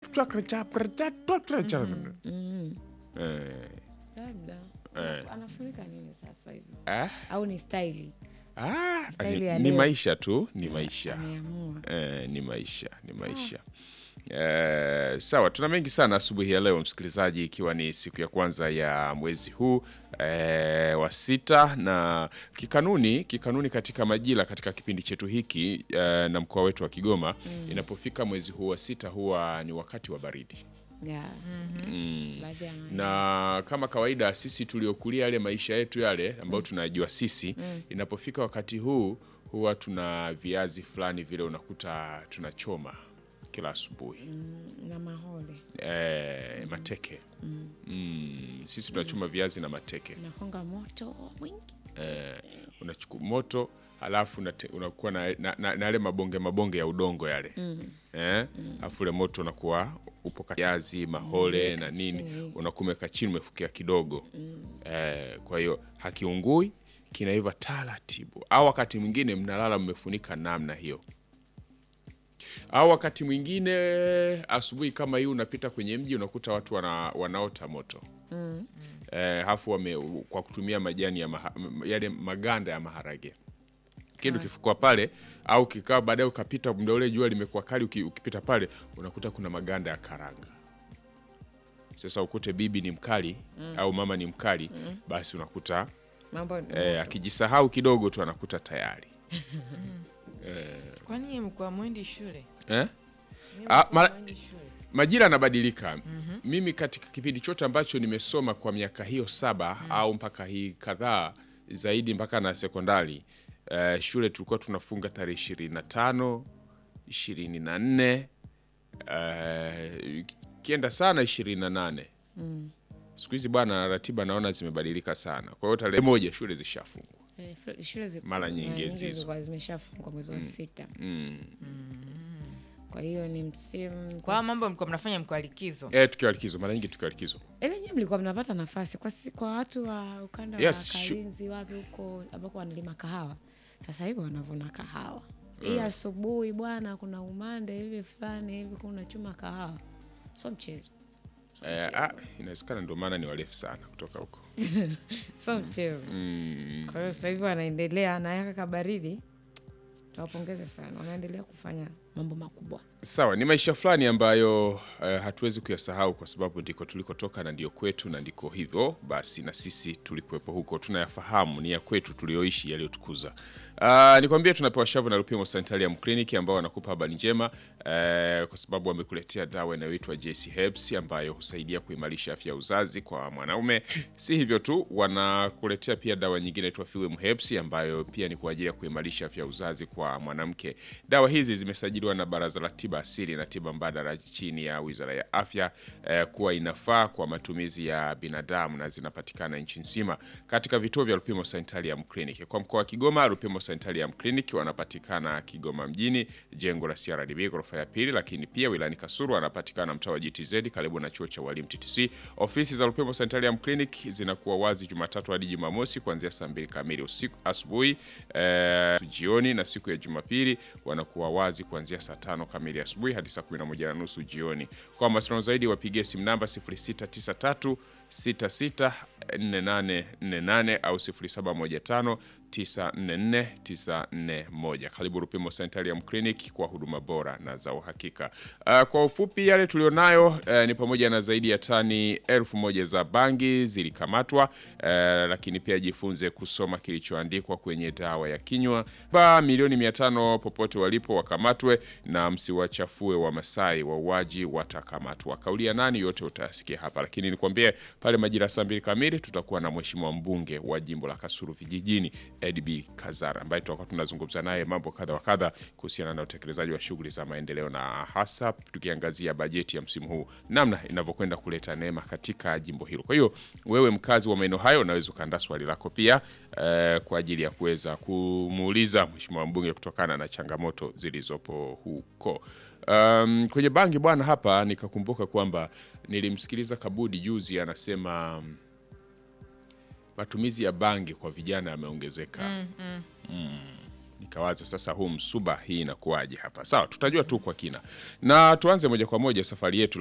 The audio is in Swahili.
Mm, Eh, labda Eh. anafunika nini sasa hivi ah, au ni staili ah, Staili ni, ya ni leo. maisha tu ni maisha ameamua Eh, ni maisha ni maisha Eh, sawa tuna mengi sana asubuhi ya leo msikilizaji ikiwa ni siku ya kwanza ya mwezi huu eh, wa sita na kikanuni kikanuni katika majira katika kipindi chetu hiki eh, na mkoa wetu wa Kigoma inapofika mwezi huu wa sita huwa ni wakati wa baridi yeah. mm. baadhi ya maeneo. na kama kawaida sisi tuliokulia yale maisha yetu yale ambayo tunajua sisi inapofika wakati huu huwa tuna viazi fulani vile unakuta tunachoma kila asubuhi na mahole e, mateke mm. sisi tunachoma viazi na mateke nakonga moto mwingi e, unachukua moto halafu unate- unakuwa na, na, na, na yale mabonge mabonge ya udongo yale eh? Alafu ule moto unakuwa upo kati ya viazi mahole Umeweka na nini chini. unakumeka chini umefukia kidogo eh, kwa hiyo hakiungui kinaiva taratibu au wakati mwingine mnalala mmefunika namna hiyo au wakati mwingine asubuhi kama hii unapita kwenye mji unakuta watu wana, wanaota moto eh, hafu wame, kwa kutumia majani ya maha, m- yale maganda ya maharage kitu kifukua pale au kikaa baadaye ukapita muda ule jua limekuwa kali uki- ukipita pale unakuta kuna maganda ya karanga sasa ukute bibi ni mkali au mama ni mkali basi unakuta mambo eh, akijisahau kidogo tu anakuta tayari Kwani mkwa mwendi shule? eh? Nyinyi Ah, mlikuwa mara- mwendi shule? majira yanabadilika mimi katika kipindi chote ambacho nimesoma kwa miaka hiyo saba au mpaka hii kadhaa zaidi mpaka na sekondari eh, shule tulikuwa tunafunga tarehe ishirini na tano ishirini na nne kienda sana ishirini na nane siku hizi bwana ratiba naona zimebadilika sana kwa hiyo tarehe moja shule zishafungwa Eh, fl- shule zi- Mara nyingi hizo. zilikuwa zimeshafungwa mwezi wa sita mm. kwa hiyo ni msimu Kwa mambo mlikuwa mnafanya mkiwa likizo. eh, tukiwa likizo mara nyingi tukiwa likizo ile nyewe mlikuwa mnapata nafasi kwa, si- kwa watu wa ukanda Yes, wa shu- Kalinzi wapi huko ambako wanalima kahawa sasa hivi wanavuna kahawa hii asubuhi bwana kuna umande hivi fulani hivi kuna chuma kahawa so mchezo eh, ah, inawezekana ndio maana ni warefu sana kutoka huko so mchezo mm. kwa hiyo sasa hivi wanaendelea na kabaridi tawapongeze sana wanaendelea kufanya mambo makubwa Sawa, ni maisha fulani ambayo eh, hatuwezi kuyasahau kwa sababu ndiko tulikotoka na ndio kwetu na ndiko hivyo basi, na sisi tulikuwepo huko, tunayafahamu, ni ya kwetu tulioishi, yaliyotukuza. Uh, nikwambie tunapewa shavu na Lupimo Sanitarium Clinic ambao wanakupa habari njema eh, kwa sababu wamekuletea dawa inayoitwa JC Herbs ambayo husaidia kuimarisha afya ya uzazi kwa mwanaume. Si hivyo tu, wanakuletea pia dawa nyingine inaitwa Fuem Herbs ambayo pia ni kwa ajili ya kuimarisha afya ya uzazi kwa mwanamke. Dawa hizi zimesajiliwa na Baraza la Tiba Asili na Tiba Mbadala chini ya Wizara ya Afya eh, kuwa inafaa kwa matumizi ya binadamu na zinapatikana nchi nzima katika vituo vya Lupimo Sanitarium Clinic. Kwa mkoa wa Kigoma, Lupimo Sanitarium Clinic wanapatikana Kigoma mjini, jengo la CRDB ghorofa ya pili, lakini pia wilayani Kasuru wanapatikana mtaa wa GTZ karibu na chuo cha walimu TTC. Ofisi za Lupimo Sanitarium Clinic zinakuwa wazi Jumatatu hadi Jumamosi kuanzia saa mbili kamili usiku asubuhi eh, jioni, na siku ya Jumapili wanakuwa wazi kuanzia saa tano kamili asubuhi hadi saa 11 na nusu jioni. Kwa mawasiliano zaidi wapigie simu namba 0693 664848 au 0715 944 941. Karibu Rupimo Sanitarium Clinic kwa huduma bora na za uhakika. Uh, kwa ufupi yale tulionayo uh, ni pamoja na zaidi ya tani elfu moja za bangi zilikamatwa, uh, lakini pia jifunze kusoma kilichoandikwa kwenye dawa ya kinywa. Ba milioni 500 popote walipo wakamatwe, na msiwachafue wa Masai, wauaji watakamatwa. Kauli ya nani yote utayasikia hapa, lakini nikwambie pale majira saa mbili kamili tutakuwa na mheshimiwa mbunge wa jimbo la Kasulu vijijini Edb Kazara ambaye tutakuwa tunazungumza naye mambo kadha wa kadha kuhusiana na utekelezaji wa shughuli za maendeleo na hasa tukiangazia bajeti ya msimu huu namna inavyokwenda kuleta neema katika jimbo hilo. Kwa hiyo wewe mkazi wa maeneo hayo unaweza ukaandaa swali lako pia eh, kwa ajili ya kuweza kumuuliza mheshimiwa mbunge kutokana na changamoto zilizopo huko. Um, kwenye bangi bwana, hapa nikakumbuka kwamba nilimsikiliza Kabudi juzi anasema mm, matumizi ya bangi kwa vijana yameongezeka. Mm. Nikawaza sasa, huu msuba hii inakuwaje hapa? Sawa, tutajua tu kwa kina, na tuanze moja kwa moja safari yetu